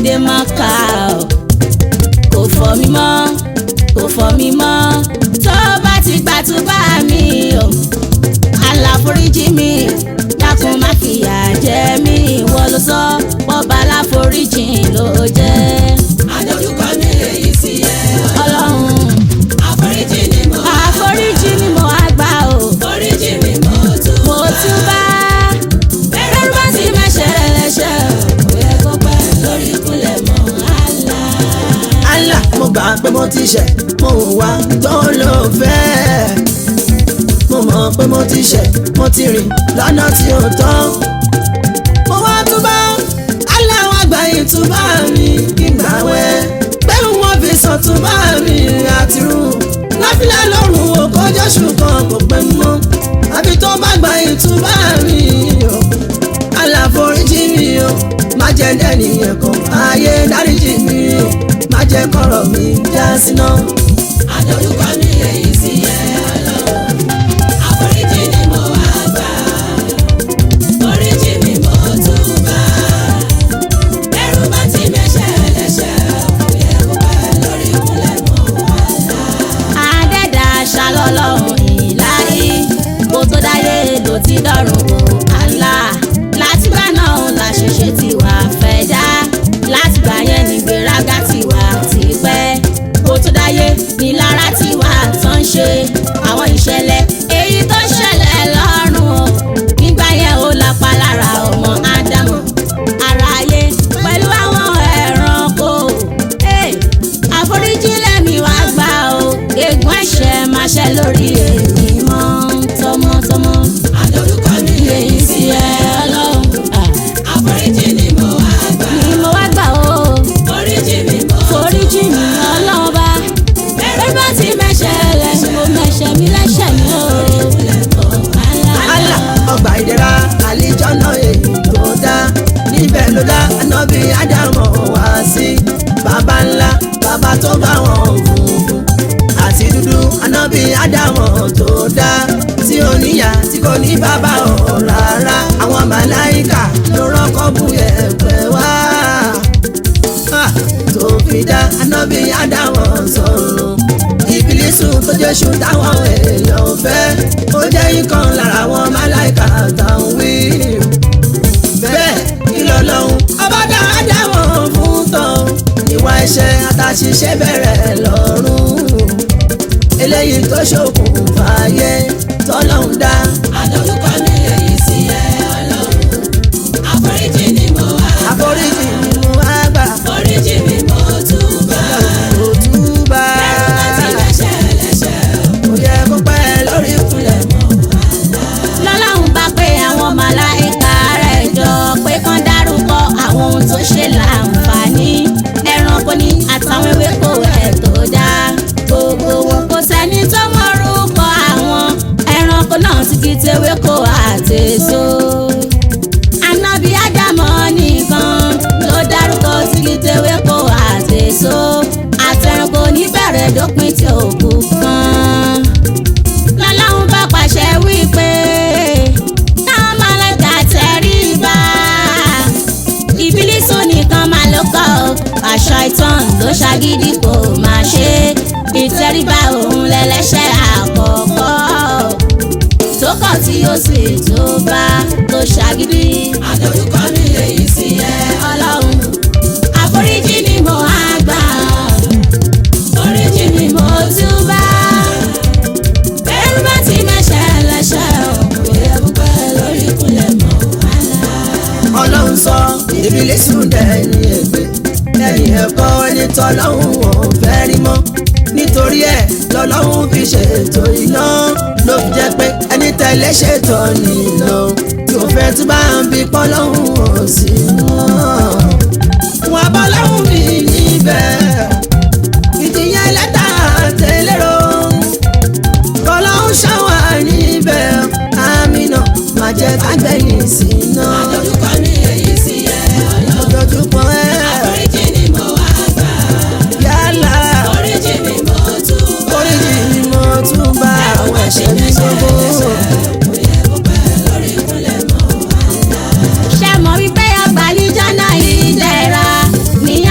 dé mọ́kà o kò fọ́ mi mọ́ kò fọ́ mi mọ́ tó bá ti gbà tó bá mi o aláforíjì mi dákun má fìyà jẹ mí ìwọ ló sọ bọ́ba aláforíjì ló jẹ́ àdójúkọ mi èyí sí ẹ ọlọ́run àforíjì ni mo àforíjì ni mo wá gbà o foríjì mi mo tún mo tún bá bẹ́rẹ̀ bá ti mẹ́ṣẹ̀ lẹ́ṣẹ̀ kò yẹ kó pẹ́ lórí ìkúnlẹ̀ mọ́ àlá. Allah mo gbà pé mo ti ṣẹ̀ mo wá tó ló fẹ́ mo mọ̀ pé mo ti ṣẹ̀ mo ti rìn lọ́nà tí ò tọ́ mo wá túbọ̀ Allah wá gbà yín túbọ̀ mi kí n gbà wẹ́ pé wọ́n fi sàn túbọ̀ mi àti rú láfíà lọ́rùn o kọjá ṣùgbọ́n kò pẹ́ mọ́ àbí tó bá gbà yín túbọ̀ mi o aláforíjì mi o má jẹ́ dẹ́nìyàn kan ayé dáríjì mi o má jẹ́ kọ̀rọ̀ mi já síná. àdójúkọ mi èyí sí ẹ ọlọ́run àforíjì ni mo wá gbà foríjì mi mo tún bá bẹ́rù bá ti mẹ́ṣẹ̀ lẹ́ṣẹ̀ kò yẹ kó pẹ́ lórí ìkúnlẹ̀ mọ́ àlá. àdẹ́dà ṣàlọ́lọ́run ìláyé kó tó dáyé ló ti dọ̀rùn wò àlá látìgbà náà la ṣẹ̀ṣẹ̀ ti wà fẹ́ dá látìgbà yẹn ní gbéraga ti wà ti pẹ́ kó tó dáyé ní lára ti wà tán ṣe àwọn ìṣẹ̀lẹ̀ èyí tó ṣẹlẹ̀ lọ́rùn o nígbà yẹn ó lápá lára ọmọ ádámù aráyé pẹ̀lú àwọn ẹranko. Hey, àforíjì lẹ́mi wá gbà o ègún ẹ̀ṣẹ̀ máa ṣẹ lórí èmi mọ́ tọmọtọmọ. àdójúkọ mi èyí èyí sí sí ẹ ẹ ọlọ́run ah, àforíjì ni mo wá gbà ni mo wá gbà o foríjì mi mo foríjì mi ọlọ́run bá bẹ́ẹ̀ bá ti mẹ́ṣẹ̀ lẹ́sìn mo mẹ́ṣẹ̀ mi lẹ́ṣẹ̀ mi o. Allah ọgbà ìdẹ̀ra àlìjọ́nà èyí tó dá níbẹ̀ ló dá ànábì ádámọ̀ wá sí bàbá ńlá bàbá tó bá wọn funfun àti dúdú ànábì ádámọ̀ tó dá tí ó níyà tí kò ní bàbá ọ̀ rárá àwọn màláìkà ló rọ́kọ́ bú ẹ̀pẹ̀ wá Ah, tó fi dá ànábì ádámọ̀ sọ̀rọ̀ ìbílísù tó jésù táwọn èèyàn fẹ́ ó jẹ́ ikán lára àwọn máláìka táwọn wí. bẹ́ẹ̀ kí ló lọ́hùn ọba dáadáa wọ̀n fún tán ìwà ẹ̀ṣẹ̀ àtàṣìṣe bẹ̀rẹ̀ lọ́rùn eléyìí tó ṣokùnfà ayé tọ́lọ́hún dá. àdójúkọ mi èyí sí ẹ ọlọ́run àforíjì ni mo wá àforíjì ni mo wá gbà foríjì mi mo tún bá kò túbà bẹ́rù bá ti mẹ́ṣẹ̀ lẹ́ṣẹ̀ kò yẹ kó pẹ́ lórí ìkúnlẹ̀ mọ́. lọ́lọ́run bá pé àwọn màláìka rẹ̀ jọ pé kán dárúkọ àwọn ohun tó ṣe láǹfààní ẹranko ní àtàwọn ewéko ẹ̀ tó dá gbogbo wọn kò sẹ́ni tó mọ̀rúkọ àwọn ẹranko náà ti kí tewéko àtèso ànábì ádámọ̀ nìkan ló dárúkọ ti kí tewéko àtèso àtẹranko níbẹ̀rẹ̀ dópin tí òkú kan lọ́lọ́run bá pàṣẹ wípé táwọn màláíkà tẹríba ìbílísù nìkan máa ló kọ́ ọ àṣà ìtàn ló ṣàgídí kò máa ṣe ìtẹríba òun lẹ́lẹ́ṣẹ̀ àkọ́kọ́ tó kọ̀ tí ó sì tó bá tó ṣàgídí àdójúkọ mi èyí sí ẹ ọlọ́run àforíjì ni mo á gbà foríjì ni mo túbà bẹ́rù bá ti mẹ́ṣẹ̀ lẹ́ṣẹ̀ kò yẹ kó pẹ́ lórí ìkúnlẹ̀ mọ́ àlá. ọlọ́run sọ ìbílísù dẹ̀yìn ègbè lẹ́yìn ẹ̀kọ́ ẹni tọ́lọ́hún ò fẹ́ rí mọ́ nítorí ẹ̀ lọ́lọ́hún fi ṣètò iná ló fi jẹ́ pé ẹni tẹ̀lé ṣètò nílò yóò fẹ́ tún bá ń bí pọ́lọ́hún ò sí mọ́ wọn bá lọ́hún mi níbẹ̀ ìdíyẹn lẹ́tà tẹ́lẹ̀rọ kọ́lọ́hún ṣáwà níbẹ̀ àmì náà má jẹ́ kágbẹ́yìn sí náà àdójúkọ mi èyí sí ẹ ọlọ́run lójoojúmọ́ ẹ̀ àforíjì ni mo wá gbà yálà foríjì mi mo tún bá oríjì ni mo tún bá àwọn ẹ̀ṣẹ̀ mi gbogbo. kò yẹ kó pẹ́ lórí ìkúnlẹ̀ mọ́ àlá. ṣe mọ̀ wípé àgbàlíjọ́ náà ìdẹ̀ra ní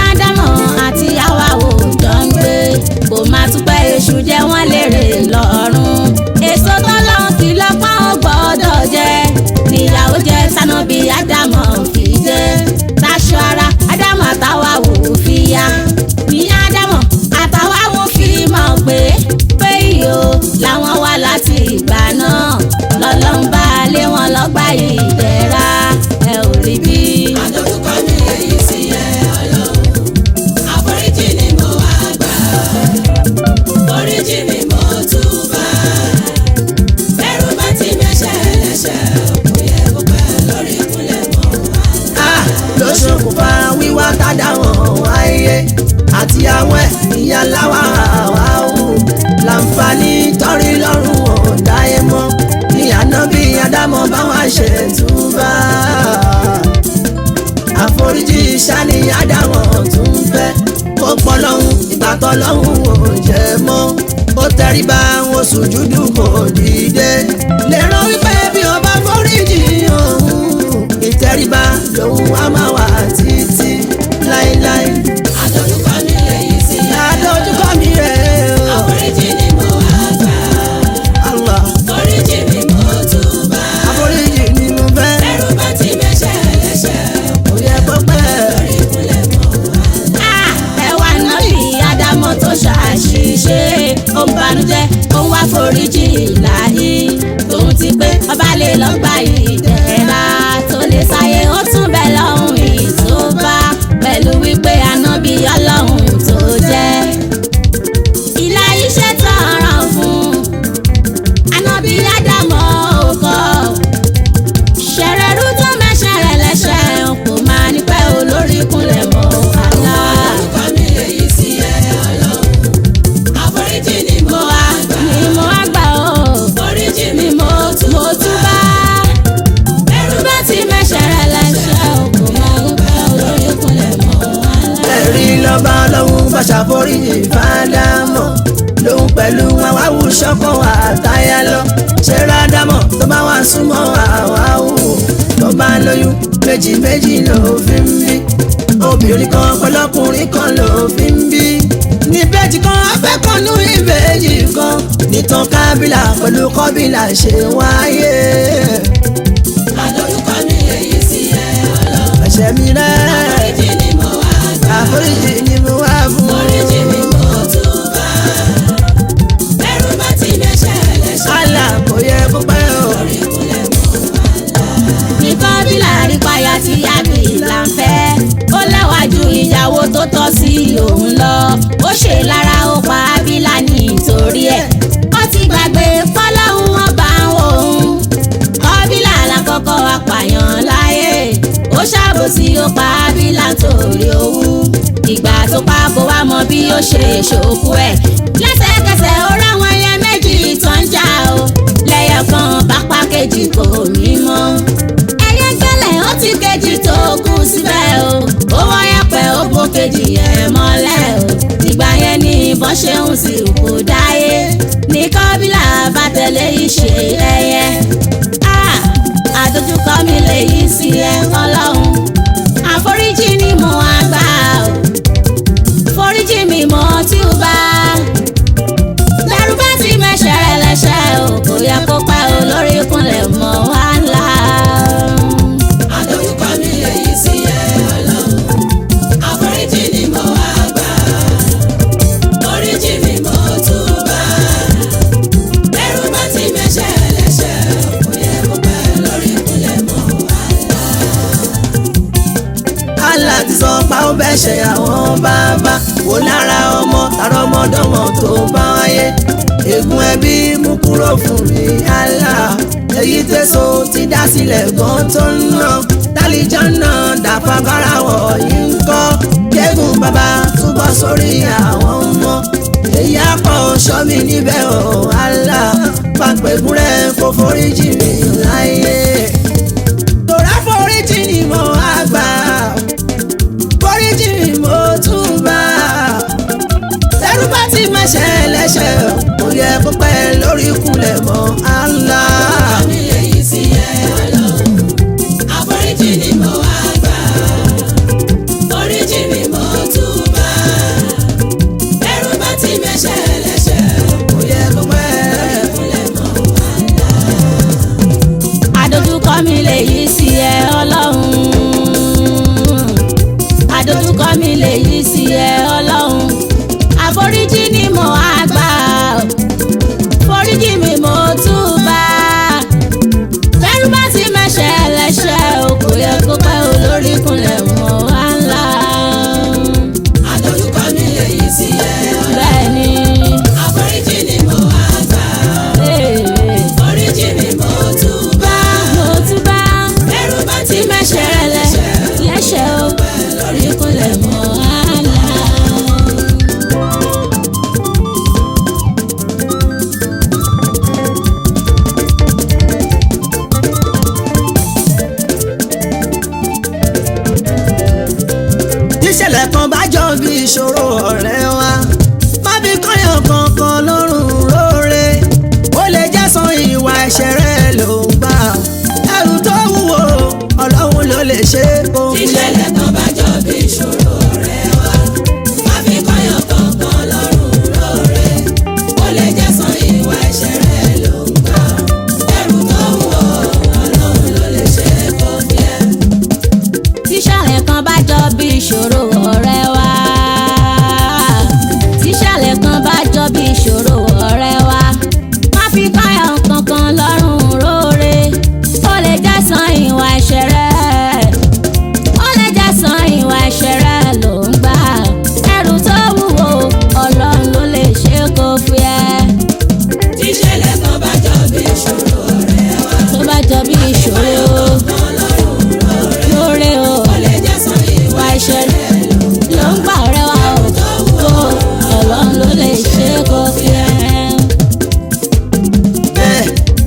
ọlọ́run ò jẹ́ mọ́ ó tẹríba wọn sùjúdù kò dìde lè rán wípé bí o bá foríjì òun ìtẹríba lòun á máa wà títí láéláé àdójúkọ mi lèyí sí ẹ. àdójúkọ mi rẹ̀ o àforíjì ni mo wá gbà. Allah foríjì mi mo túbà. àforíjì ni mo fẹ́ ẹrù bá ti mẹ́ṣẹ̀ ẹlẹ́ṣẹ̀ kò yẹ kó pẹ́ lórí ìkúnlẹ̀ mọ́ wá. Ah, ẹ wá nábì ádámọ̀ tó ṣàṣìṣe ó ń banújẹ́ ó ń wá foríjì láyé tòun ti pé ọba lè lọ gba ìdẹ̀ra tó lè sáyé ó tún bẹ lọ́hùn ìtòbá pẹ̀lú wípé ànábì ọlọ́hun tó jẹ́ ìlà iṣẹ́ tọ̀ràn fún ànábì ádámọ̀ òkò ṣẹ̀rẹ̀rú tó mẹ́ṣẹ̀rẹ̀ lẹ́ṣẹ̀ kò máa ní pẹ́ olórí kúnlẹ̀ mọ́ àlá. àdójúkọ mi lèyí sí ẹ ọlọ́run. àforíjì ni mo mo wá wá gbà. ni mo wá gbà ó foríjì mi ni mo mo túbá. ẹrù bá ti mẹ́ṣẹ̀rẹ̀ lẹ́ṣẹ̀ kò máa ní pẹ́ olórí kúnlẹ̀ mọ́ àlá. ẹ̀rí lọ́ba ọlọ́run bá ṣàforíjì fádámọ̀ lòun pẹ̀lú àwa wù ṣọ́kọ̀ àtayá lọ ṣe rádámọ̀ tó bá wà súnmọ́ àwa wò tó bá lóyún méjì méjì ló fi ń bí obìnrin kan pẹ̀lọ́kùnrin kan ló fi ń bí ní bẹ́ẹ̀jì kan afẹ́kànnú ìbejì kan nìtàn kábílà pẹ̀lú kọ́bílà ṣe wáyé àdójúkọ mi lèyí sí ẹ ọlọ́run. ẹ̀ṣẹ̀ mi rẹ̀ àforíjì ni mo wá gbà. àforíjì ni mo wá fún foríjì mi mo túbà. ẹrù bá ti mẹ́ṣẹ̀ ẹlẹ́ṣẹ̀ àlà kò yẹ kó pẹ́ o. lórí ìkúnlẹ̀ mọ́ wá. nìkan bí láàrin payá tí yábì là ń fẹ́ ó lẹ́wà ju ìyàwó tó tọ́ sí òun lọ ó ṣe lára ó pa ábílà nítorí ẹ̀ ó ti gbàgbé fọlọ́hún wọn bá ń wò ó kọ́bílà lákọ́kọ́ apààyàn láyé ó ṣàbòsí ó pa ábílà torí owó ìgbà tó pa kó wá mọ bí ó ṣe ṣòkú ẹ̀ lẹ́sẹ̀kẹsẹ̀ ó ráwọn ẹyẹ méjì tó ń jà ó lẹ́yọ̀ kan bá pa kejì kò mí mọ́ ẹyẹ gbẹ́lẹ̀ ó ti kejì tó kú síbẹ̀ o ó wọ́n yẹpẹ̀ ó bó kejì ẹ̀ mọ́lẹ̀ o ìgbà yẹn ni ìbọn ṣe ń sì kú dáyé ní kọ́bílà bá tẹ̀lé ìṣe ẹyẹ Ah, àdójúkọ mi lè yí sí ẹ ọlọ́run àforíjì ni mo wá gbà o foríjì mi mo tí ó bá lẹ́rú bá ti mẹ́ṣẹ̀ lẹ́ṣẹ̀ o kò yẹ kó pẹ́ o lórí kúnlẹ̀ mọ́ wá ńlá. àdójúkọ mi lèyí sí ẹ ọlọ́run. àforíjì ni mo wá gbà. foríjì mi mo túbà. ẹrù bá ti mẹ́ṣẹ̀ ẹlẹ́ṣẹ̀ kò yẹ kó pẹ́ lórí ìkúnlẹ̀ mọ́ wá. Allah ti sọ pa ó bẹ́ ṣe àwọn bàbá wò lára ọmọ tààrà ọmọdọ́mọ tó bá wáyé ègún ẹbí mú kúrò fún mi Allah èyí tẹ̀sán ti dá sílẹ̀ gan tó ń ná tálíjọ́ náà dàfagbára wọ̀nyí ń kọ́ kẹ́gùn bàbá túbọ̀ sórí àwọn ọmọ èyí àpọ̀ sọ́mi níbẹ̀ ọ̀ Allah pàpẹ́gùn rẹ̀ kó foríjì mi láyé tòrá foríjì ni mo á gbà foríjì ni mo tún bá tẹrú bá ti mẹsẹ̀ lẹ́sẹ̀ kò yẹ kó pẹ́ lórí ìkúnlẹ̀ mọ́ Allah. mi lèyí sí ẹ ọlọ́run. àforíjì ni mo wá gbà. foríjì mi mo túbà. ẹrù bá ti mẹ́ṣẹ̀ ẹlẹ́ṣẹ̀ kò yẹ kó pẹ́. ìkúnlẹ̀ mọ́ wá. àdójúkọ mi lè yí sí ẹ ọlọ́run àdójúkọ mi lè yí sí ẹ ọlọ́run àforíjì ni mo á gbà foríjì mi mo túbà bẹ́rù bá ti mẹ́ṣẹ̀ lẹ́ṣẹ̀ o kò yẹ kó pẹ́ o lórí kúnlẹ̀ mọ́ wá ńlá àdójúkọ mi lèyí sí ẹ ọlọ́run. bẹ́ẹ̀ ni àforíjì ni mo wá gbà. ee, foríjì mi mo túbà. mo túbà ẹrù bá ti tí mẹ́ṣẹ̀ mẹ́ṣẹ̀ lẹ lẹ́ṣẹ̀ o lórí kúnlẹ̀ mọ́ wá ńlá. tíṣẹ̀lẹ̀ kan bá jọ bí ìṣòro ọ̀rẹ́ wa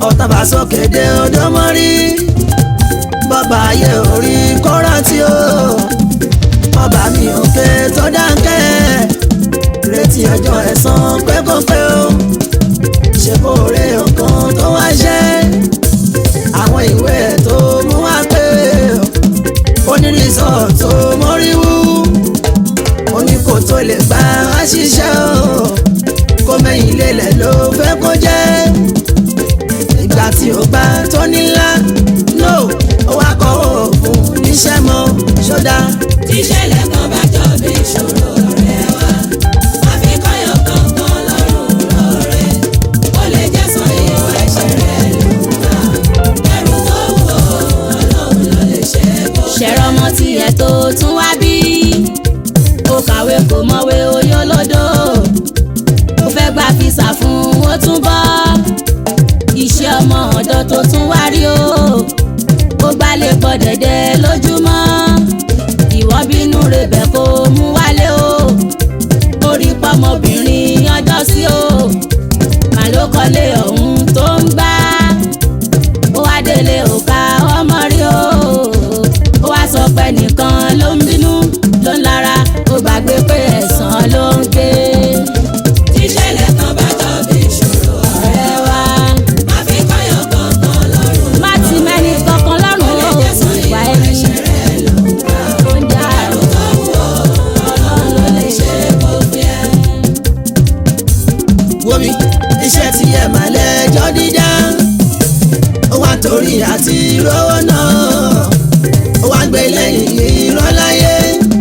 ọ̀tàbà sókè dé odò mọ́rí bọ́bá ayé orí kọ́ra tí ó ọba mi òkè tó dáńkẹ́ retí ọjọ́ ẹ̀san pẹ́kọ́pẹ́ o ṣe kó rẹ ọkàn tó wá ṣẹ́ àwọn ìwé ẹ̀ tó mú wá pé onírìsọ̀ tó mọ́ríwú oní kò tó lè gbà á ṣiṣẹ́ o kó mẹ́yìn lélẹ̀ ló fẹ́ kó jẹ́ ìgbà tí ó gbà tó nílá no ó wá kọ́ òògùn níṣẹ́ mọ́ ṣọ́dá tíṣẹ̀lẹ̀ kan bá jọ bí ìṣòro ọ̀rẹ́ wa àfikọ́yọ̀ kankan lọ́rùn lọ́rẹ́ ó lè jẹ́ sọ ìwà ẹ̀ṣẹ̀ rẹ̀ lùwà ẹrù tó wù ọ́ ọlọ́run ló lè ṣe é kó ṣẹ̀rọ ọmọ tiẹ̀ tó tún wá bí ó kàwé kò mọ̀wé oyó lódò ó fẹ́ gba fisa fún ó tún bọ́ iṣẹ́ ọmọ ọ̀dọ́ tó tún wá rí o ó gbálẹ̀ pọ̀ dẹ̀dẹ̀ lójúmọ́ ìwọ bínú rebẹ̀ kó mú wálé o orí pọ́mọbìnrin ọjọ́ sí o màló kọ́lé ọ̀hún tó ń gbá ó wá délé òkà ọmọ rí o ó wá sọ pé nìkan ló ń bínú ló ń lára ó gbàgbé pé ẹ̀san ló ń gbé tíṣẹ̀lẹ̀ kan bá jọ bí ìṣòro ọ̀rẹ́ ẹ wá àfikọ́yọ̀ kankan lọ́rùn má ti mẹ́ni kankan lọ́rùn ó lè o jẹ́ sọ ìwà ìwà ẹni ẹ̀ṣẹ̀ rẹ̀ lùwà tó ń jà ẹrù tó wù ọ́ ọlọ́run ló lè ṣe é kó fi ẹ́. wo mi iṣẹ́ tí ẹ máa lẹ́jọ́ dídá ó wá torí àti rówó náà ó wá gbé lẹ́yìn irọ́ láyé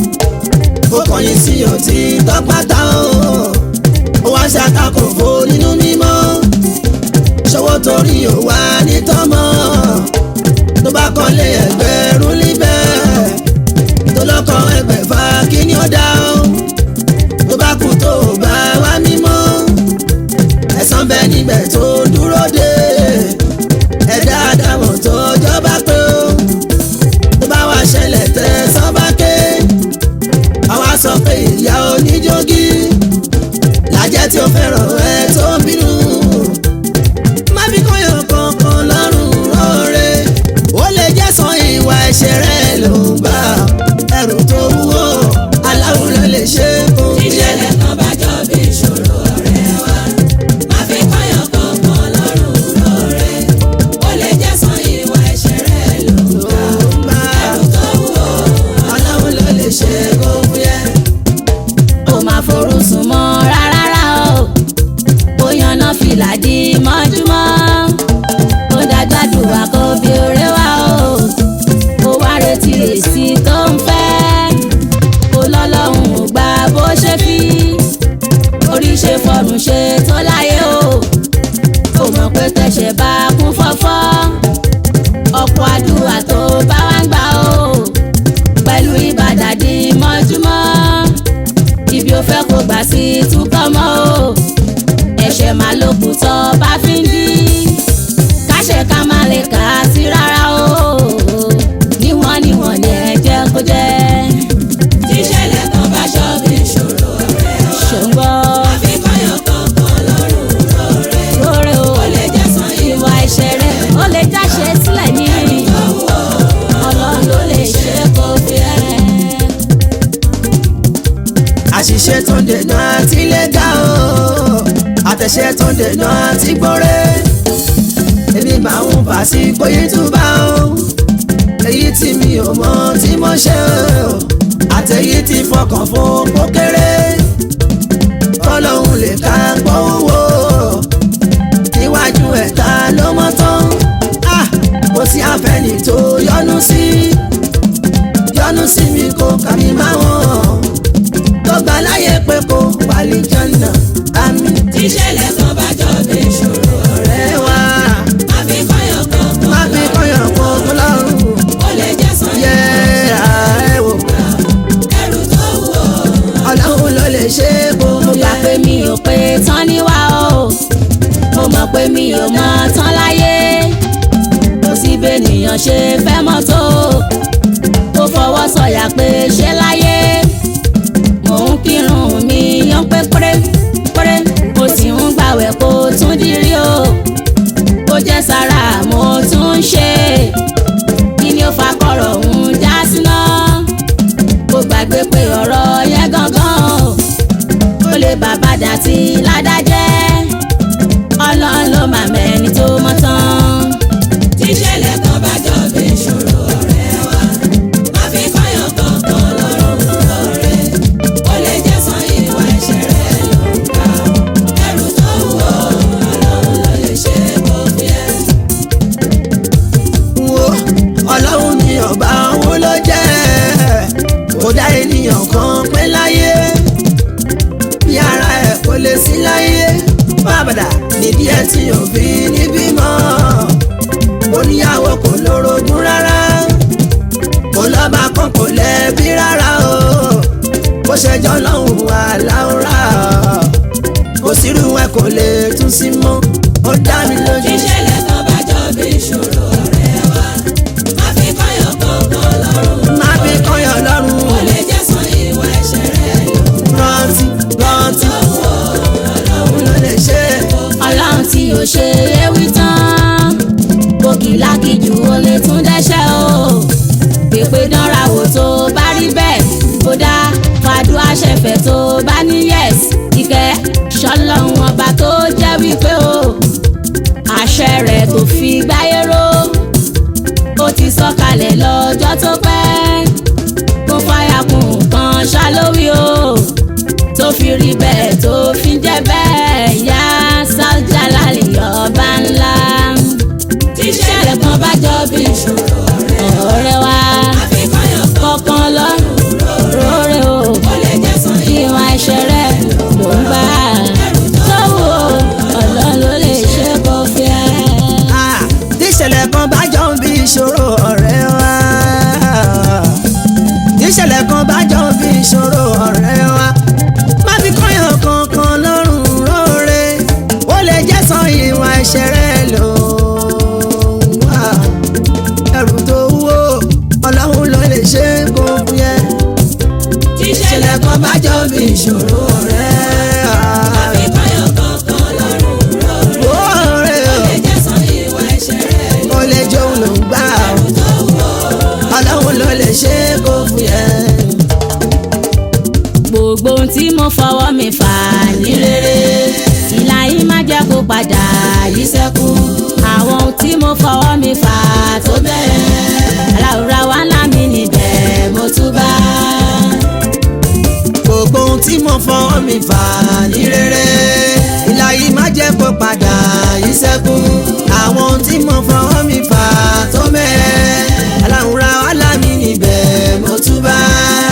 ó kọ̀yìn sí òtí tọ́pátá o ó wá ṣàtakò fò nínú mímọ́ ṣọwọ́ torí ò wá ní tọ́mọ́ tó bá kọ́lé ẹgbẹ̀rún níbẹ̀ tó lọ́kọ̀ ẹgbẹ̀fà kí ni ó dá o tó bá kú tó bá wá mímọ́ ẹ̀san bẹ níbẹ̀ tó dúró dé ẹ̀dá àdàmọ̀ tó jọba pé ó tó bá wá ṣẹlẹ̀ tẹ̀ sọ́ba ké àwa sọ pé ìyá oníjógí làjẹ́ tí ó fẹ́ràn ẹ tó ń bínú má fi kọ́yọ̀ kankan lọ́rùn rọ́ọ̀rẹ́ ó lè jẹ́ sọ ìwà ẹ̀ṣẹ̀ rẹ̀ ló ń bá ẹrù tó wúwo aláwo ló lè ṣe é kó tíṣẹ̀lẹ̀ kan bá jọ bí ìṣòro ọ̀rẹ́ wa àfikọ́yọ̀ kankan lọ́rùn lọ́rẹ́ ó lè jẹ́ sọ ìwà ẹ̀ṣẹ̀ rẹ̀ lùwà bá ẹrù tó wù ọ́ aláwo ló lè ṣe é kó fúyẹ́. ó máa forúsùn mọ́ rárá o ó yanná fìlà di mọ́júmọ́ ó dájádùá kó bí oré wá o ó wá retí èsì tó ń fẹ́ ó lọ́lọ́run ò gbà bó ṣe fi orí ṣe fọrùn ṣe tó láyé o ó mọ̀ pé tẹ̀sẹ̀ bá kún fọ́fọ́ ọ̀pọ̀ àdúrà tó bá wá ń gbà o pẹ̀lú ìbàdàdì mọ́júmọ́ ibi ò fẹ́ kó gbà sí túkọ̀ mọ́ o ẹ̀ṣẹ̀ máa ló kù tọ́ bá fi ń dí káṣẹ̀ ká má lè kà á sí rárá o níwọ̀n níwọ̀n ni ẹ jẹ́ kó jẹ́ tíṣẹ̀lẹ̀ kan bá jọ bí ìṣòro ọ̀rẹ́ wa ṣòǹgbọ́ àfikọ́yọ̀ kankan lọ́rùn lọ́rẹ́ lóore o ó lè jẹ́ sọ ìwà ìwà ẹ̀ṣẹ̀ rẹ̀ ó lè jáṣe sílẹ̀ ní tó wù ọ́ ọlọ́run ló lè ṣe kó fi ẹ́. àṣìṣe tó ń dènà àti lẹ́gà o àtẹ̀ṣe tó ń dènà àti gbọ́rẹ́ èmi máa ń fà sí kóyí túbà o èyí tí mi ò mọ tí mo ṣe o àtẹ̀yí tí fọkàn fún pókéré kọ́lọ́hún lè ká gbówó níwájú ẹ̀ta ló mọ́ tán Ah, kò sí àfẹ́ni tó yọnu sí yọnu sí mi kò kà mí máa wọ̀n tó gbà láyé pé kò wàlí jọ̀nà àmì tíṣẹ̀lẹ̀ kan bá jọ bí ìṣòro ọ̀rẹ́ rẹ̀ wá àfikọ́yọ̀ kankan má fi kọ́yọ̀ kó tó lọ́rùn ó lè jẹ́ sọ yẹ ìwà ààrẹ wò ẹrù tó wù ọ́ ọlọ́run ló lè ṣe é kó mo gbà pé mi ò pé tán níwá o mo mọ̀ pé mi ò mọ tán láyé kò sí bẹ́nìyàn ṣe fẹ́ mọ́ tó ó fọwọ́ sọ̀yà pé ṣé láyé mò ń kírun mi yan pé péré péré mo sì ń gbàwẹ̀ kó tún dírí o kò jẹ́ sára mo tún ń ṣe kí ni ó fa kọ̀rọ̀ òun já síná kó gbàgbé pé ọ̀rọ̀ yẹn gangan ó lè bàbá dàtí ládájẹ́ ọlọ́run ló máa mẹ́ni tó mọ́ tán. tíṣẹ̀lẹ̀ kan bá jọ bí ìṣòro ọ̀rẹ́ wa má fi fáyọ̀ kankan lọ́rùn lọ́rẹ́ ó lè jẹ́ san ìwà ẹ̀ṣẹ̀ rẹ̀ ló ń ká ẹrù tó wúwo ọlọ́run ló lè ṣe kó fi ẹ́. wo ọlọ́run ni ọba òun ló jẹ́ kó dá ènìyàn kan pé láyé bí ara ẹ̀ kò lè sí láyé bàbàdà nídìí ẹ̀ tí ò fi ní bímọ oníyàwó kò lórogún rárá kò lọ́ba kan kò lẹ́bí rárá o bó ṣe jọ lọ́hùn wà láwùrá kò sírú ẹ kò lè tún sí mọ́ ó dá mi lójú. tíṣẹ̀lẹ̀ kan bá jọ bí ìṣòro ọ̀rẹ́ wa má fi fáyọ̀ kankan lọ́rùn má fi kọ́yọ̀ ó lọ́rùn lè jẹ́ san ìwà ẹ̀ṣẹ̀ rẹ̀ ló ń rántí rántí ká òun ló lè ṣe é. ọlọ́run tí ò ṣe é wí tán kòkìlákìjù ó lè tún dẹ́ṣẹ̀ o pèpè dánra wò tó bá rí bẹ́ẹ̀ kódà fàdúrà ṣẹ̀fẹ̀ tó bá ní yẹ̀s ìkẹ́ ṣọlọ́run ọba tó jẹ́ wípé o àṣẹ rẹ̀ tó fi gbáyé ró ó ti sọ̀kalẹ̀ lọ́jọ́ tó pẹ́ kó fàyà kún nǹkan ṣálówí o tó fi rí bẹ́ẹ̀ tó fi jẹ́ bẹ́ẹ̀ yá sájàlálì ọba ńlá. tíṣẹ̀lẹ̀ kan bá jọ bí ìṣòro ọ̀rẹ́ ọ̀rẹ́ wa má fi fáyọ̀ kọ̀ọ̀kan lọ́rùn róore o ó lè jẹ́ san ìwà ẹ̀ṣẹ̀ rẹ̀ ló ń bá tó wò ọ̀lọ́ ló lè ṣe kó fi ẹ́. Ah, tí ìṣẹ̀lẹ̀ kan bá jọ ń bí ìṣòro ọ̀rẹ́ wa tí ìṣẹ̀lẹ̀ kan bá jọ ń bí ìṣòro ọ̀rẹ́ wa má fi kọ́yàn kankan lọ́rùn róore ó lè jẹ́ san ìwà ẹ̀ṣẹ̀ rẹ̀ lò wá ẹrù tó wúwo ọlọ́run ló lè ṣe é kó fún yẹn tíṣẹ̀lẹ̀ kan bá jọ bí ìṣòro ọ̀rẹ́ má fi fáyọ̀ kankan lọ́rùn rọrùn Oore ó lè jẹ́ san ìwà ẹ̀ṣẹ̀ rẹ̀ ló ó lè jóun ló ń gbà ó. tó wúwo ọlọ́run ló lè ṣe é kó fún yẹn. gbogbo ohun tí mo fọwọ́ mi fà ní rere ìlà yìí má jẹ́ kó padà yí sẹ́kù àwọn ohun tí mo fọwọ́ mi fà tó bẹ̀rẹ̀ aláwùrá wa ńlá mi níbẹ̀ mo tún bá gbogbo ohun tí mo fọwọ́ mi fà ní rere ìlà yìí má jẹ́ kó padà yí sẹ́kù àwọn ohun tí mo fọwọ́ mi fà tó mẹ́rẹ̀ aláwùrá wàhálà mi níbẹ̀ mo tún bá.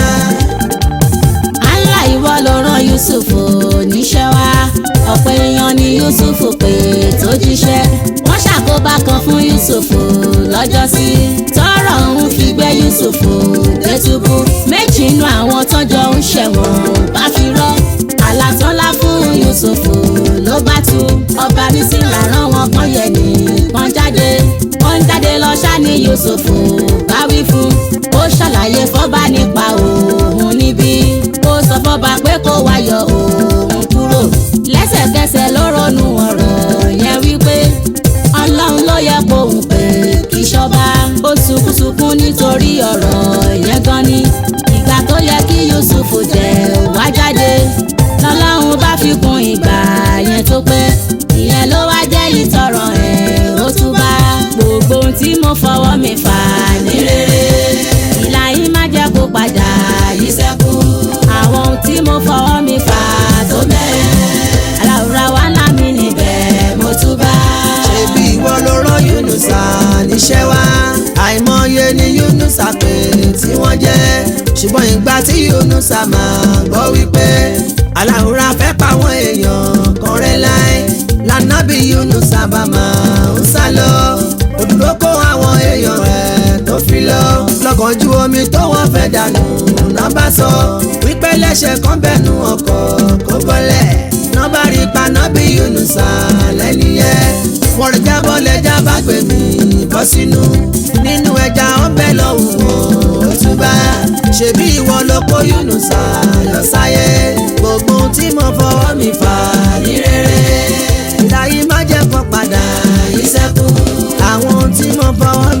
Allah ìwọ ló rán Yusuf níṣẹ́ wá ọ̀pọ̀ èèyàn ni Yusuf pé tó jíṣẹ́ wọ́n ṣàkóbá kan fún Yusuf lọ́jọ́sí tọ́rọ̀ ń fi gbé Yusuf dé túbú méjì inú àwọn tọ́jọ́ ń ṣẹ̀wọ̀n bá fi rọ́ àlàtọ́lá fún Yusuf ló bá tú ọba mi sì làrán wọn kan yẹ nìkan jáde ó ń jáde lọ ṣá ní Yusuf bá wí fún ó ṣàlàyé fọ́ba nípa òun níbí ó sọ fọ́ba pé kó wá yọ òun kúrò lẹ́sẹ̀kẹsẹ̀ ló ronú ọ̀rọ̀ yẹn wípé ọlọ́run ló yẹ kóun pé kí ṣọba ó sunkúnsunkún nítorí ọ̀rọ̀ yẹn gan ni ìgbà tó yẹ kí Yusuf jẹ wá jáde lọ́lọ́run bá fi kún ìgbà yẹn tó pé ìyẹn ló wá jẹ́ ìtọ̀rọ̀ ẹ̀ ó tún bá gbogbo ohun tí mo fọwọ́ mi fà ní rere ìlà yìí má jẹ́ kó padà yí sẹ́kù àwọn ohun tí mo fọwọ́ mi fà tó bẹ̀rẹ̀ aláwùrá wa ńlá mi níbẹ̀ mo tún bá. ṣebí ìwọ ló rán Yunusa níṣẹ́ wá àìmọye ni Yunusa pé tí wọ́n jẹ́ ṣùgbọ́n ìgbà tí Yunusa máa gbọ́ wípé aláwùrá fẹ́ pa àwọn èèyàn kan rẹ́ láì lànàbí Yunusa bá máa ń sá lọ òdúró kó àwọn èèyàn rẹ̀ tó fi lọ lọ́kànjú omi tó wọ́n fẹ́ dànù náà bá sọ wípé lẹ́sẹ̀ kan bẹ́nu ọkọ̀ kó bọ́lẹ̀ náà bá rí paná bí Yunusa lẹ́ni yẹn wọ́n rí jábọ́ lẹ́jà bá gbé mi bọ́ sínú nínú ẹja ọbẹ̀ lọ́hùn wọn ó tún bá ṣebí ìwọ ló kó Yunusa lọ sáyé gbogbo ohun tí mo fọwọ́ mi fà ní rere ìdáyí má jẹ́ kó padà yí sẹ́kù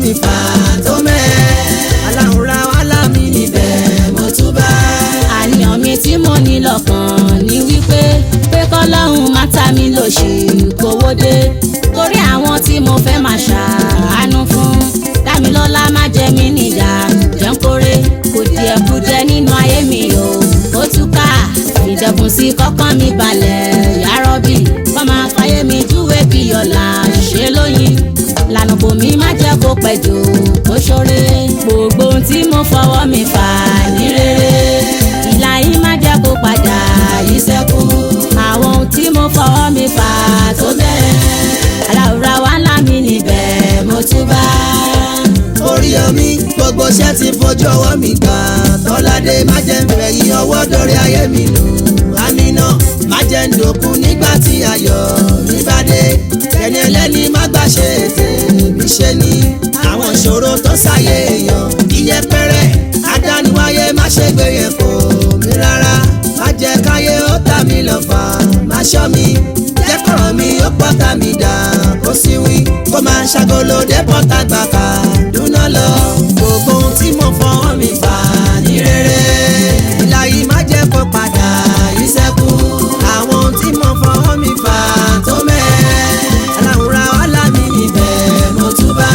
mi fà tó mẹ́ aláwòrán wàhálà mi níbẹ̀ mo tún bá. àníyàn mi tí mo ní lọ́kàn ní wípé pé kọ́lọ́hún má ta mi lòṣì kówó dé torí àwọn tí mo fẹ́ máa ṣàánú fún dámilọ́lá má jẹ mí níyà jẹun kórè kò díẹ̀ kú jẹ nínú ayé mi o ó túká ìdẹ̀kùn sí kọ́kàn mi balẹ̀ yárọ́bì kọ́ máa fàyè mi júwe bí ọ̀la ṣe lóyin lànà bò mí má jẹ́ kó pẹ́ jù kó ṣoore gbogbo ohun tí mo fọwọ́ mi fà ní rere ìlà yìí má jẹ́ kó padà yí sẹ́kù àwọn ohun tí mo fọwọ́ mi fà tó bẹ̀rẹ̀ aláwùrá wa ńlá mi níbẹ̀ mo tún bá. orí omi gbogbo iṣẹ́ ti fojú ọwọ́ mi gbà tọ́ládé má jẹ́ ń fẹ̀yìn ọwọ́ dórí ayé mi nù àmínà má jẹ́ ń dòkun nígbà tí ayọ̀ mi bá dé ẹni ẹlẹ́ni má gbà ṣe ètè mi ṣe ni àwọn ìṣòro tó ṣàyè èèyàn iyẹpẹrẹ adániwáyé má ṣe gbé yẹn kò mí rárá má jẹ́ káyé ó tà mí lọ́fà má ṣọ́ mi jẹ́ kọ̀rọ̀ mi ó pọ́tà mi dà kó sí wí kó máa ṣàgolo dé pọ́tà gbàkà dúná lọ gbogbo ohun tí mo fọwọ́ mi fà ní rere ìlà yìí má jẹ́ kó padà yí sẹ́kù àwọn ohun tí mo fọwọ́ mi fà tó mẹ́ aláwòrán wàhálà mi níbẹ̀ mo tún bá.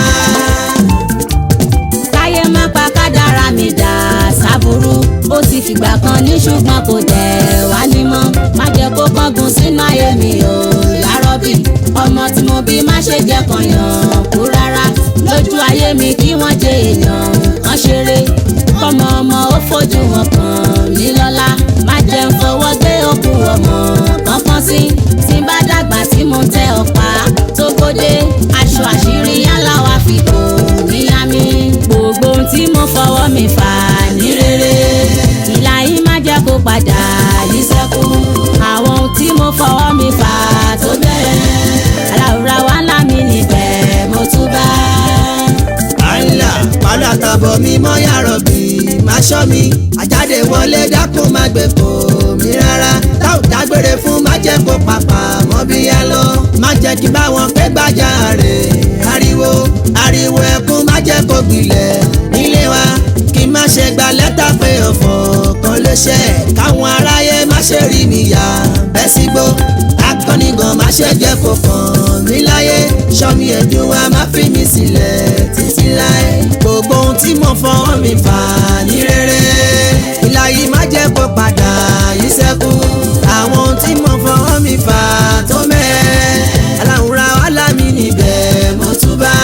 káyé má pa kádàrá mi dà sábúrú ó ti fìgbà kan ní ṣùgbọ́n kò tẹ̀ wá ní mọ́ má jẹ́ kó kángun sínú ayé mi o yárọ́bì ọmọ tí mo bí má ṣe jẹ́ kan yàn kú rárá lójú ayé mi kí wọ́n jẹ èèyàn kan ṣeré kọ́mọ ọmọ ó fojú wọn kàn mí lọ́lá má jẹ́ ń fọwọ́ gbé òkú ọmọ kankan sí tí bá dàgbà tí mo tẹ ọ̀pá tó gbódé aṣọ àṣírí yálà wá fi kò níyà mi gbogbo ohun tí mo fọwọ́ mi fà ní rere ìlà yìí má jẹ́ kó padà yí sẹ́kù àwọn ohun tí mo fọwọ́ mi fà tó bẹ̀rẹ̀ aláwùrá wa ńlá mi níbẹ̀ mo tún bá. àìlà padà tàbọ̀ mi mọ́ yàrá bí má ṣọ́ mi àjáde wọlé dákun má gbé kò mí rárá táwọn dágbére fún má jẹ́ kó papà mọ́ bí yá lọ má jẹ́ kí báwọn pé gbájà rè ariwo ariwo ẹkún má jẹ́ kó gbilẹ̀ nílé wa kí má ṣe gba lẹ́tà pé ọ̀fọ̀ kan ló ṣe káwọn aráyé má ṣe rí mi yá bẹ́ sígbó akọni gan má ṣe jẹ́ kó kàn mí láyé ṣọ́mi ẹ̀dùn wa má fi mi sílẹ̀ títí láé gbogbo ohun tí mo fọwọ́ mi fà ní rere ìlà yìí má jẹ́ kó padà yí sẹ́kù àwọn ohun tí mo fọwọ́ mi fà tó mẹ́ aláwùrá wàhálà mi níbẹ̀ mo tún bá.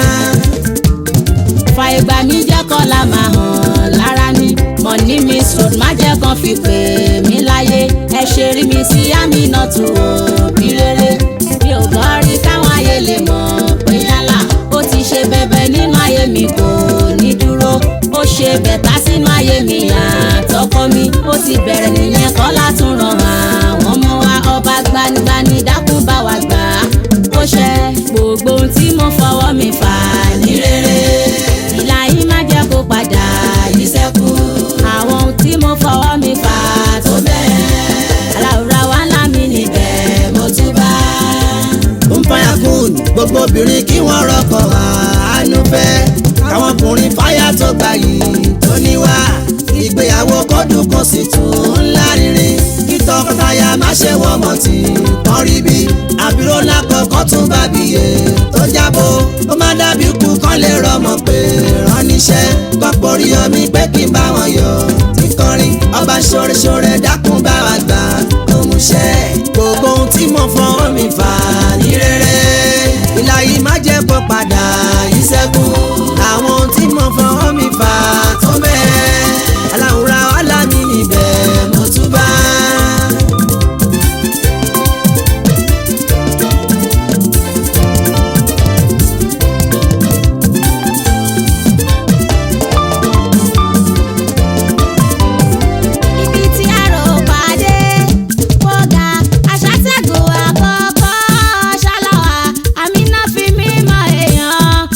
fa ìgbà mi jẹ́ kọ́ la máa hàn lára ni mọ̀ní mi sùn má jẹ́ kan fi pè mí láyé ẹ ṣe rí mi sí àmì náà tù ó bí rere mi ò gbọ́ rí káwọn ayé lè mọ̀ pé yálà ó ti ṣe bẹ̀bẹ̀ nínú ayé mi kò ní dúró ó ṣe bẹ̀tà sínú ayé mi àtọkọ mi ó ti bẹ̀rẹ̀ nìyẹn kọ́ látún ràn àwọn ọmọ wa ọba gbanigbani dákun bá wa gbà á ó ṣe gbogbo ohun tí mo fọwọ́ mi fà ní rere ìlà yìí má jẹ́ kó padà yí sẹ́kù àwọn ohun tí mo fọwọ́ mi fà tó bẹ̀rẹ̀ aláwùrá wa ńlá mi níbẹ̀ mo tún bá. ń fàyà kùn gbogbo obìnrin kí wọ́n rọ́kọ̀ àánú fẹ́ káwọn ọkùnrin fáyà tó gbà yìí tó níwá ìgbéyàwó kọ́dún kan sì tún ńlá rírin kí tọkọtaya má ṣe wọ́n mọ̀ tí kàn rí bí àbúrò lákọ̀ọ́kọ́ tún bá bíyè tó jábọ̀ ó má dàbí kú kán lè rọmọ pé rán níṣẹ́ kọ́pọ̀ orí omi pé kí n bá wọn yọ tí kọrin ọba ṣoreṣore dákun bá wa gbà kó mú ṣẹ́ gbogbo ohun tí mo fọwọ́ mi fà ní rere ìlà yìí má jẹ́ kó padà yí sẹ́kù àwọn ohun tí mo fọwọ́ mi fà tó bẹ́ẹ̀ aláwùrá wàhálà mi níbẹ̀ mo tún bá. ibi tí àrò pàdé wọ́gà aṣàtẹ̀gùn àkọ́kọ́ ṣáláwá àmínà fi mímọ́ èèyàn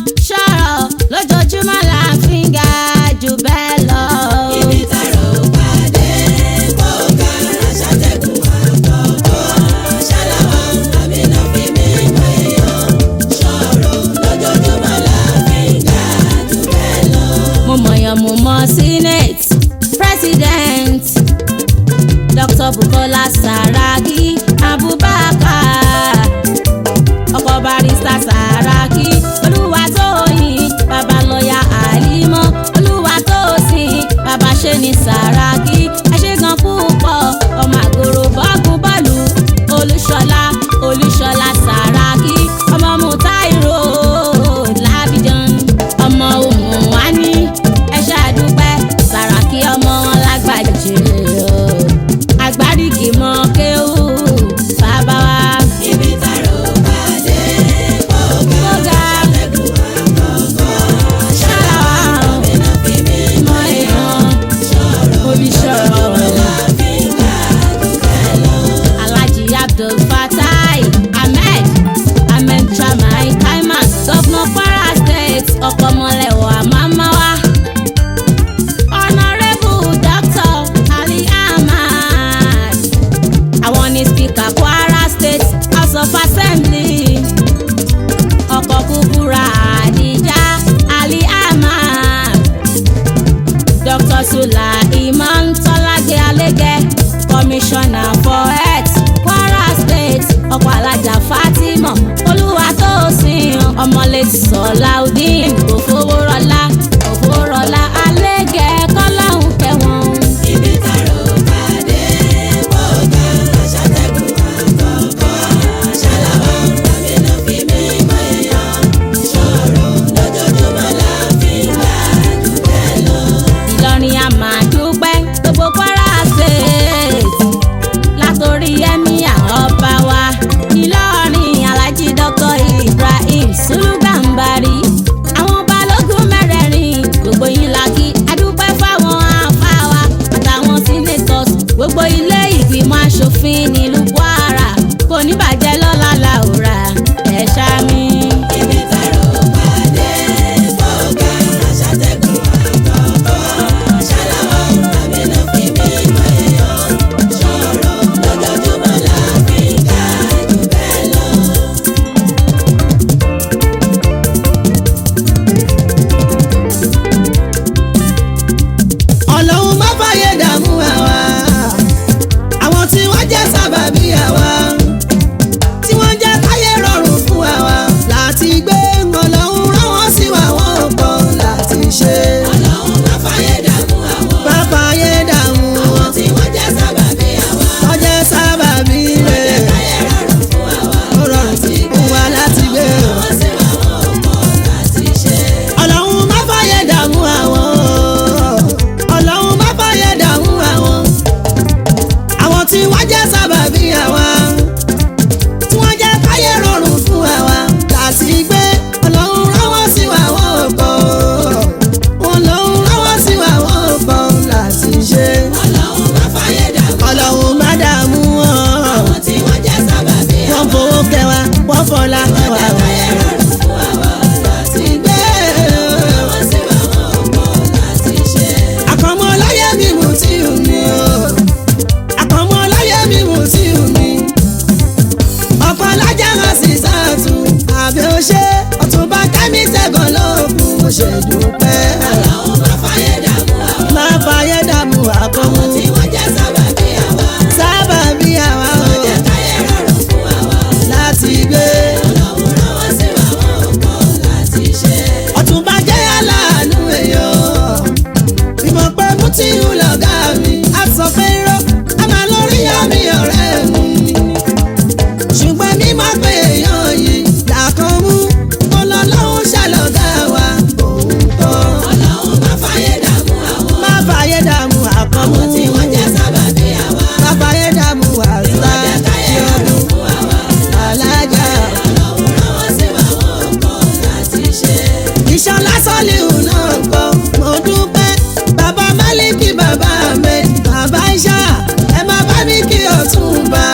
gan lóògùn mo ṣe dúpẹ́. Ọlọ́run má fàyè dààmú àwọn. má fàyè dààmú àkọ́mú Àwọn tí wọ́n jẹ́ sábàbí àwa. sábà bí àwa o Wọ́n jẹ́ káyé rọrùn fún àwa. láti gbé. Ọlọ́run rán wọ́n sí wa wọn ò kọ̀ láti ṣe. ọ̀túnba jẹ́ aláàánú èèyàn ìmọ̀ pé mo ti ń lọ̀gá mi a sọ pé irọ́ a máa lórí àmì ọ̀rẹ́ mi ṣùgbọ́n mi máa pé èèyàn yìí làkàn mú ọlọ́lọ́hún ṣàlọ́gá wa òun kọ́ Ọlọ́run má fàyè dààmú àwọn. má fàyè dààmú àkànmú Àwọn tí wọ́n jẹ́ sábàbí àwa. má fàyè dààmú àṣà Wọ́n jẹ́ káyé rọrùn fún àwa. alájà Ọlọ́run rán wọ́n sí wa wọn ò kọ̀ láti ṣe. ìṣọlá sọ́líhù náà gbọ́ mo dúpẹ́ bàbá málíkì bàbá mi bàbá ìṣá ẹ má bá mi kí ọ̀túnba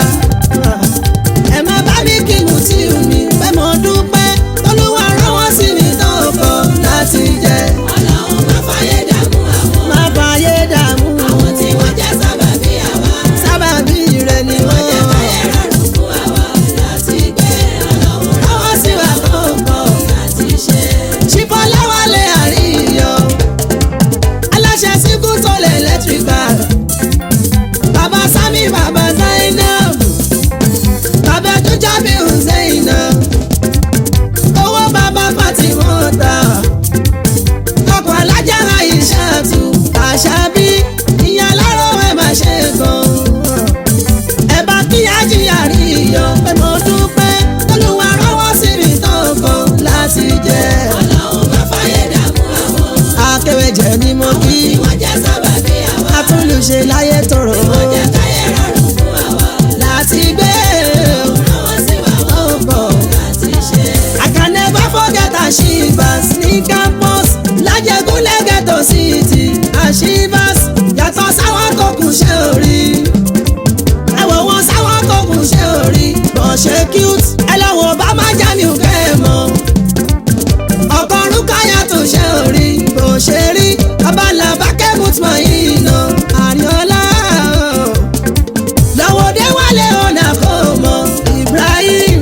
ẹ má bá mi kí mùtíù mi pé mo dúpẹ́ tolúwa rán wọ́n sí mi náà kọ́ láti jẹ Ọlọ́run má fàyè dààmú àwọn. má fàyè dààmú Àwọn tí wọ́n jẹ́ sábàbí àwa. sábàbí rẹ ni Wọ́n jẹ́ wọ́n káyé rọrùn fún àwa láti gbé. Ọlọ́run rán wọ́n sí wa wọn ò kọ̀ láti ṣe. ṣìfọláwálé àríyọ aláṣẹ síkú tó lè electrical bàbá sami bàbá zainab bàbá dújábí zainab owó bàbá fatimota ọkọ̀ alájà àìṣàtú àṣàbí ìyá láró ẹ̀ máa ṣe gan ẹ bá kí ajíyà rí iyọ̀ pé mo dúpẹ́ olúwa rọ́wọ́ sí mi tán kan láti jẹ́ Ọlọ́run má fàyè dààmú àwọn. akéwèjẹ ni mo kí Tí wọ́n jẹ́ sábàbí àwa. atúnlùṣe láyé tòrò Wọ́n jẹ́ káyé rọrùn fún àwa. láti gbé Rán wọ́n sí wa wọn ò kọ̀ láti ṣe. I can never forget Ashivas ní campus lájẹgúnlẹ̀ ghetto city Ashivas yàtọ̀ sáwọn tó kù ṣe orí ẹ̀wọ̀ wọn sáwọn tó kù ṣe orí bọ̀ ṣe cute ẹ lọ́wọ́ bá má já mi ò kẹ́ ẹ mọ́ ọkọ̀ rúkàyà tó ṣe orí bó ṣe rí abala bákẹ́ mutmọ̀ yìí nà àríọ́lá lọ́wọ́ dé wálé ọ̀nà kò mọ̀ Ibrahim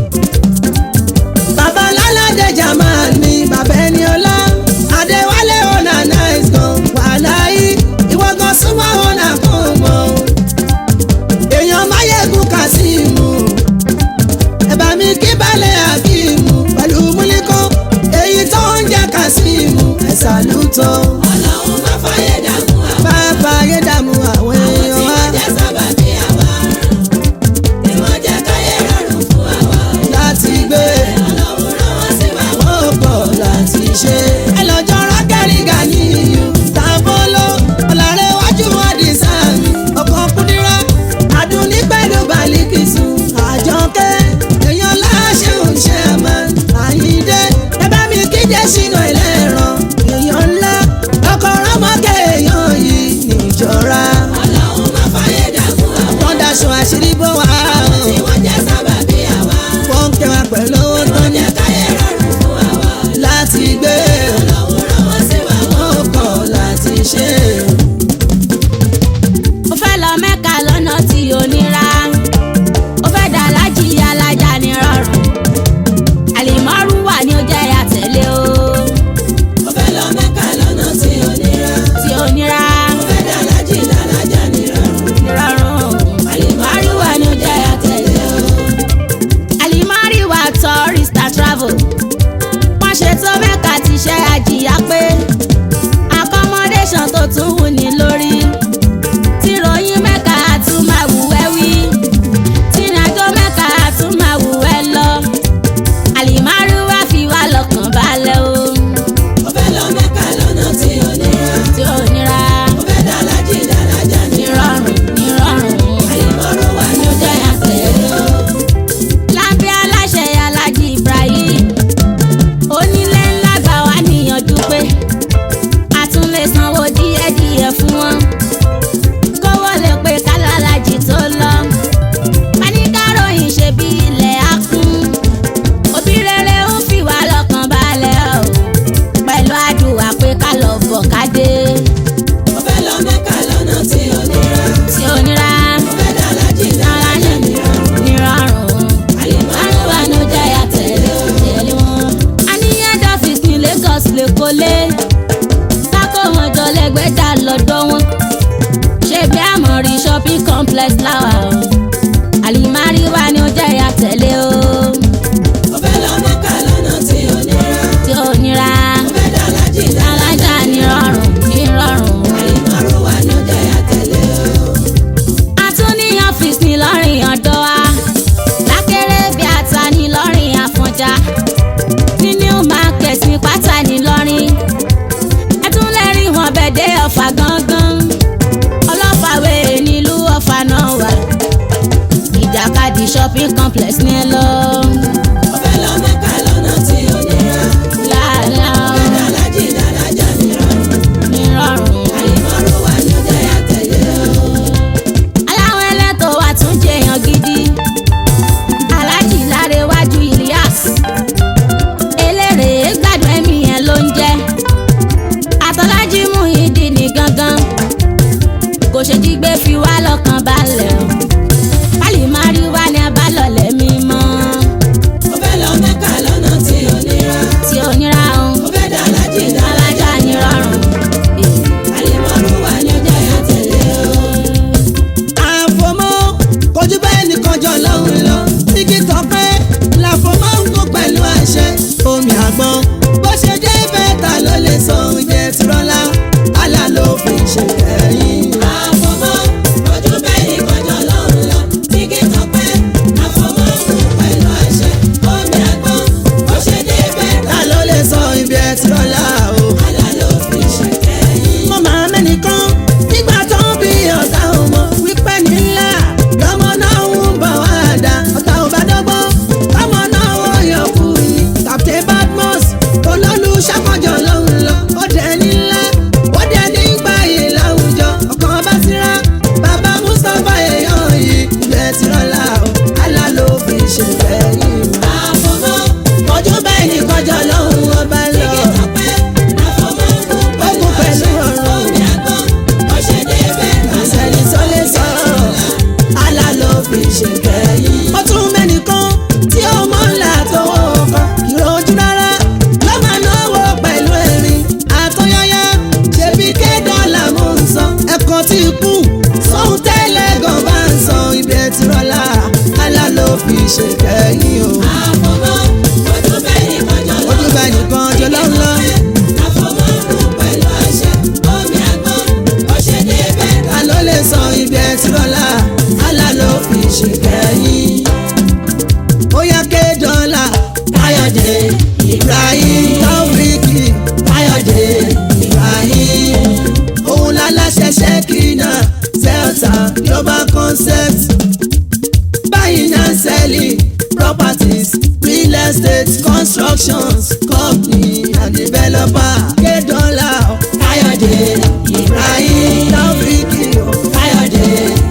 bàbá lálàdé jamal ni bàbá ẹni ọlá adéwálé ọ̀nà nice gan wàláyé ìwọ gan súnmọ́ ọ̀nà kò mọ̀ èèyàn máyégún kásímù ẹ̀bà mi kí balẹ̀ àkímù pẹ̀lú múlíkọ́ èyí tó ń jẹ́ kásímù ẹ̀sà lùtọ́ Ọlọ́run má fàyè dààmú àwọn. bàbá ayédàmú àwọn Àwọn tí èèyàn wa wọ́n jẹ́ sábàbí àwa. Tí wọ́n jẹ́ káyé rọrùn fún àwa. láti gbé Ọlọ́run rán wọ́n sí wa wọn wọ́n pọ̀ láti ṣe. ẹ lọ́jọ́ rákẹ́rì gàníyù tàbólò ọ̀làrẹ̀wájú àdìsá mi ọkọ̀ kúndírá àdùnní pẹ̀lú bàlíkìsù àjọkẹ́ èèyàn láṣẹ òṣè àmà àyíndé ẹ bá mi kíjẹ sínú ẹlẹ́rọ èèyàn ńlá ọkọ̀ rámọ́kẹ́ èèyàn yìí níjọra Ọlọ́run má fàyè dààmú àwọn. wọ́n daṣọ àṣírí bó wà Tí wọ́n jẹ́ sábàbí àwa. wọ́n kẹwàá pẹ̀lú owó tó Wọ́n ní jẹ́ káyé rọrùn fún àwa. láti gbé Ọlọ́run rán wọ́n sí wa wọn ò wọ́n kọ̀ láti ṣe. ó fẹ́ lọ mẹ́ka lọ́nà tí ò nira ó fẹ́ dà lájì alájà ní rọrùn àlìmọ́rù wà ní ó jẹ́ àtẹ̀lé o Ó fẹ́ lọ Mẹ́kà lọ́nà tí ò nira. tí ò nira Ó fẹ́ dàlájì dàlájà nírọ̀rùn. ní rọrùn àlìmọ́rù wà ní ó jẹ́ àtẹ̀lé o àlìmọ́rù wà tourist and travel wọ́n ṣètò mẹ́ka ti ṣe àjìyá pé accommodation tó tún wù ní lórí tìròyìn mẹ́ka tún máa wù ẹ́ wí tìrìnàjò mẹ́ka tún máa wù ẹ́ lọ àlìmárù wá fi wá lọ́kàn balẹ̀ o Ó fẹ́ lọ Mẹ́kà lọ́nà tí ò nira. tí ò nira Ó fẹ́ dàlájì dàlájà nírọ̀rùn. nírọ̀rùn nírọ̀rùn Àlìmọ́rù wà ní ló jẹ́ àtẹ̀lé o. lábẹ́ aláṣẹ alájí Ibrahim onílé ńlá gbà wá níyànjú pé lè kólé kákó wọn jọ lẹ́gbẹ̀dá lọ́dọ̀ wọn ṣé bí àmọ̀rí shopping complex láwà o àlìmárí wa ni ó jẹ́ ìyá tẹ̀lé o Mo fẹ́ lọ Mẹ́kà lọ́nà tí ò nira. tí ò nira Mo fẹ́ dà lájì dára. alájà ní rọrùn ní rọrùn. Àlìmọ́rù wà ní ọjà àtẹ̀lé o. a tún ní ọ́fíìsì ńìlọrin ọ̀dọ́ wa lákẹ́rẹ́ bí ata ńìlọrin àfọ̀njá ní new market ní pátá ńìlọrin ẹ tún lè rí wọn bẹ̀dẹ̀ ọ̀fà gangan ọlọ́fàwé nílùú ọ̀fà náà wà ìjàkadì shopping complex ní ẹ lọ. Mo fẹ́ lọ Mẹ́kà lọ́nà tí ò nira. láàlá Mo fẹ́ dà lájì dára jà nírọ̀rùn. ní rọrùn. Àlìmọ́rù wà ní ọjà àtẹ̀lé o. aláwọn ẹlẹ́tọ̀ wa tún jẹyàn gidi aláàjì lárẹ̀wájú Ilyas eléré gbádùn ẹ̀mí yẹn ló ń jẹ́ àtọ́lájí Muyideen ní gangan kò ṣe jí gbé fi wá lọ́kàn balẹ̀ o kálí máa rí wá ní abálọ̀lẹ̀ mímọ́ Mo fẹ́ lọ Mẹ́kà lọ́nà tí ò nira. tí ò nira o Mo fẹ́ dà lájì dára. alájà ní rọrùn. Àlìmọ́rù wà ní ọjà àtẹ̀lé o. àfọmọ́ kojú bẹ́ẹ̀ nìkan jọ lọ́hùn lọ igi tọpẹ́ làfọmọ́ ń kó pẹ̀lú àṣẹ omi àgbọn bó ṣe dé bẹ́ẹ̀ ta ló lè sọ oúnjẹ tìrọ́lá àlà ló fi ṣe kẹ́yìn. Àfọmọ́ ojú bẹ́ẹ̀ ni kọjọ́ lọ́run lọ. Tíkì tọpẹ́ àfọmọ́ fún pẹ̀lú àṣẹ. Omi àgbọn ó ṣe dé bẹ́ẹ̀ ta ló lè sọ ibi ẹ tìrọ́lá o. Àlà ló fi ṣe kẹ́yìn. mo máa mẹ́nìkan nígbà tó ń bí ọ̀tá ọmọ wípé nílá lọ́mọ náà ń bọ̀ wá dá ọ̀tá ò bá dọ́gbọ́n ọmọ náà wọ́n yọ kú ni Captain Badmus olólù ṣàkọjọ lọ́hùn lọ ó dẹ̀ nílá ó dẹ̀ nígbà yìí láwùjọ ọkàn bá síra bàbá Mustapha èèyàn yìí ilẹ̀ tìrọ̀lá o àlá ló fi ṣe fẹ́yìn Àfọmọ́ ojú bẹ́ẹ̀ ni kọjọ lọ́hùn ọba lọ. tíkì tọpẹ́ àfọmọ́ fún pẹ̀lú Ó kún pẹ̀lú àṣẹ. ọ̀rọ̀. Omi àgbọn ó ṣe dé bẹ́ẹ̀ ìṣẹ̀lẹ̀ tó lè sọ àlá ló fi ṣe kẹ́yìn. ó tún mẹ́nìkan tí ó mọ̀ ńlá tọwọ́ kan ìrojú rárá ló máa náwó pẹ̀lú ẹ̀rín àtọ́yáyá ṣebí kẹ́dọ̀là mò ń sọ ẹ̀kọ́ tí kú sóhun tẹ́lẹ̀ gan bá ń sọ ibẹ̀ tí rọlá àlá ló fi ṣe kẹ́yìn o. Àfọmọ́ ojú bẹ́ẹ̀ ni kọjọ́ lọ́run ojú bá nìkan jọ lọ́nà Àfọmọ́ fún pẹ̀lú àṣẹ. Omi àgbọn ó ṣe dé bẹ́ẹ̀ ta ló lè sọ ibẹ̀ tí rọlá àlá ló fi ṣe kẹ́yìn. ó yá kédọ́là káyọ̀dé ibrahim taofiki káyọ̀dé ibrahim òun láláṣẹ ṣẹ́kínà zelta global concept buying and selling properties real estate constructions company and developer kédọ́là káyọ̀dé ibrahim taofiki káyọ̀dé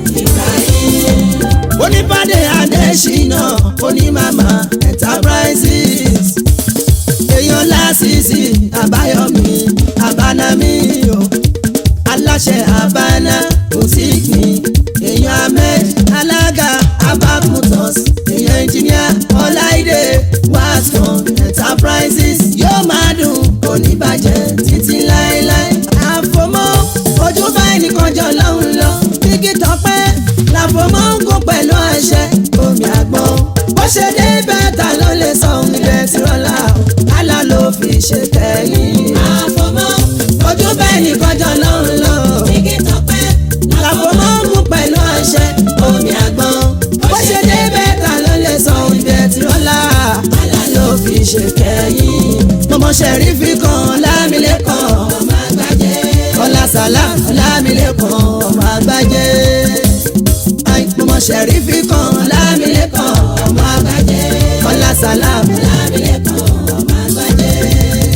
ibrahim onípàdé adésínà onímàmá enterprises èèyàn lásìsì àbáyọmí àbánámí o aláṣẹ àbáná òsìkì èèyàn ahmed alága abakutos èèyàn engineer ọláìdé wascom enterprises yóò máa dùn oníbàjẹ́ títí láéláé àfọmọ́ ojú báyìí nìkan jọ lọ́hùn lọ kíkí tọpẹ́ làfọmọ́ ń kó pẹ̀lú àṣẹ omi àgbọn bó ṣe dé bẹ́ẹ̀ta ló lè sọ ohun ilẹ̀ tí rọ́lá o àlá ló fi ṣe kẹ́yìn Àfọmọ́ ojú bẹ́ẹ̀ nìkan jọ lọ́hùn lọ tíkì tọpẹ́ làfọmọ́ ń mú pẹ̀lú àṣẹ omi àgbọn bó ṣe dé bẹ́ẹ̀ta ló lè sọ ohun ilẹ̀ tí rọ́lá àlá ló fi ṣe kẹ́yìn mọ̀mọ́ ṣẹ̀rífì kan lámìlẹ́kàn ọmọ àgbájẹ́. kọ́lá sàlám lámìlẹ́kàn ọmọ àgbájé Ai, mọ̀mọ́ ṣẹ̀rífì kan lámìlẹ́kàn ọmọ àgbájé kọ́lá sàlám Lámìlẹ́kàn ọmọ àgbájẹ́.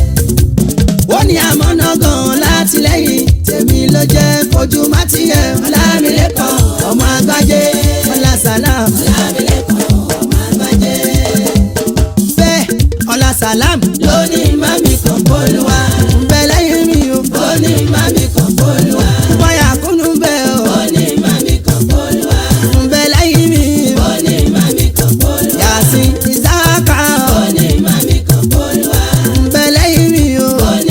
ó ní àmọ́nà gan látìlẹ́yìn tèmi ló jẹ́ kojú má tiẹ̀ lámìlẹ́kàn ọmọ àgbájé kọ́lá sàlám Lámìlẹ́kàn ọmọ àgbájẹ́. bẹ́ẹ̀ kọ́lá sàlám ló ní mami kan bólúwa ń bẹ lẹ́yìn mi o Ó ní mami kan bólúwa. bọ́yà kúnnú bẹ́ẹ̀ o Ó ní mami kan bólúwa. ń bẹ lẹ́yìn mi o. Ó ní mami kan bólúwa. Yasin Isaka Ó ní mami kan bólúwa. ń bẹ lẹ́yìn mi o. Ó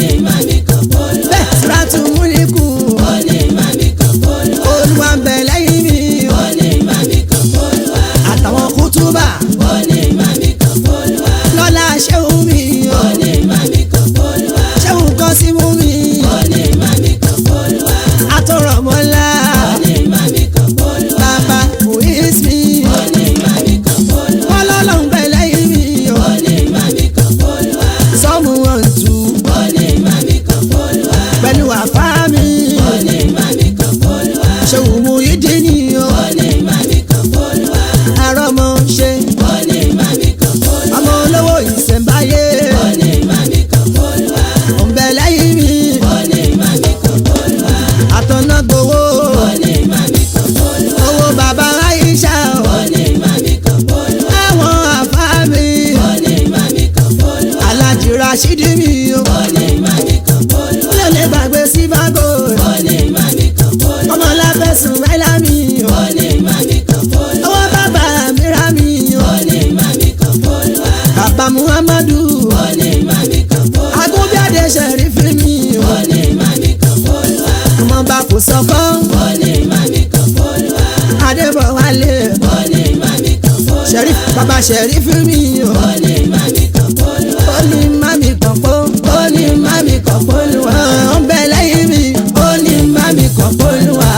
alájì rashidi mi o Òní máa mi kàn polúwa. mi ò lè gbàgbé sífàgò Òní máa mi kàn polúwa. ọmọ láfẹ̀sùn máìlá mi o Òní máa mi kàn polúwa. ọwọ́ bàbá mìíràn mi o Òní máa mi kàn polúwa. bàbá muhammadu Òní máa mi kàn polúwa. agúnbíàdé sẹ̀rífì mi o Òní máa mi kàn polúwa. ọmọ bá kò sọ́kọ́ Òní máa mi kàn polúwa. adébọ̀wálé Òní máa mi kàn polúwa. sẹ̀rífì bàbá sẹ̀rífì mi o Òní máa mi kàn polúwa. ó ní mami kọ̀pọ̀ ó ní mami kọ̀pọ̀ olúwa ó ń bẹ lẹ́yìn mi ó ní mami kọ̀pọ̀ olúwa.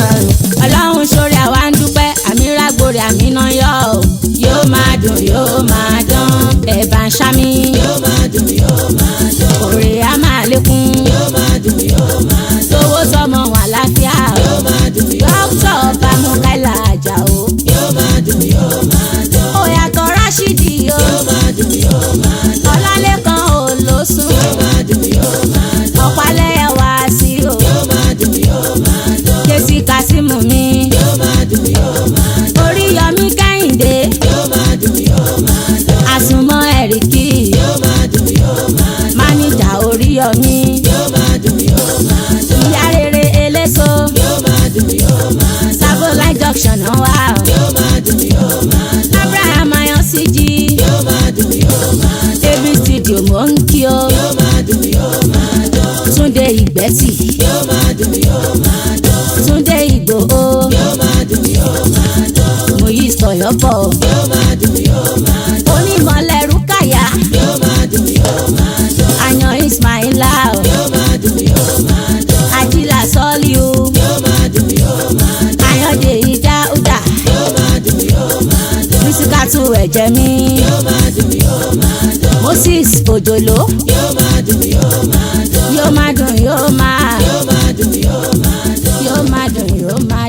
ọlọ́run sórí àwa ń dúpẹ́ àmì rágbórí àmì náà yọ ọ́ yóò máa dùn yóò máa dán ẹ̀bà ń ṣámi Yóò máa dùn yóò máa dùn. òrè á máa lékún Yóò máa dùn yóò máa dùn. sówó sọmọ wà láfíà Yóò máa dùn yóò dókítà bámúkáìlà àjàó Yóò máa dùn yóò máa dùn. òyàtọ̀ ráṣídì o Yóò máa dùn yóò máa dùn. ọlálẹ́kan ò ló sùn Yóò máa dùn yóò máa dùn. ọ̀pálẹ́yà wá sí o Yóò máa dùn yóò máa dùn. késì kásímù mi Yóò máa dùn yóò máa dùn. oríyọmí kẹ́hìndé Yóò máa dùn yóò máa dùn. àsùnmọ́ ẹ̀ríkì Yóò máa dùn yóò máa dùn. máníjà oríyọmí Yóò máa dùn yóò máa dùn. ìyá rere eléso Yóò máa dùn yóò máa dùn. sábòláì junction náà wà o Yóò máa dùn yóò máa dùn. abraham ayọ̀síjì Yóò máa dùn yóò máa dùn. david studio mò ń kí o Yóò máa dùn yóò máa dùn. túnde ìgbẹ́tì Yóò máa dùn yóò máa dùn. túnde ìgbòho Yóò máa dùn yóò máa dùn. mòyí sọ̀yọ́pọ̀ Yóò máa dùn yóò máa dùn. onímọ̀lẹ́rú kàyà Yóò máa dùn yóò máa dùn. àyàn ismaila o Yóò máa dùn yóò máa dùn. àjìlá sọ́ọ́lì o Yóò máa dùn yóò máa dùn. àyàndé ìdáúdà Yóò máa dùn yóò máa dùn. mísíkàtù ẹ̀jẹ̀ mi Yóò máa dùn yóò máa dùn. moses òjòló Yóò máa dùn yóò máa dùn. yóò máa dùn yóò máa Yóò máa dùn yóò máa dùn. yóò máa dùn yóò máa.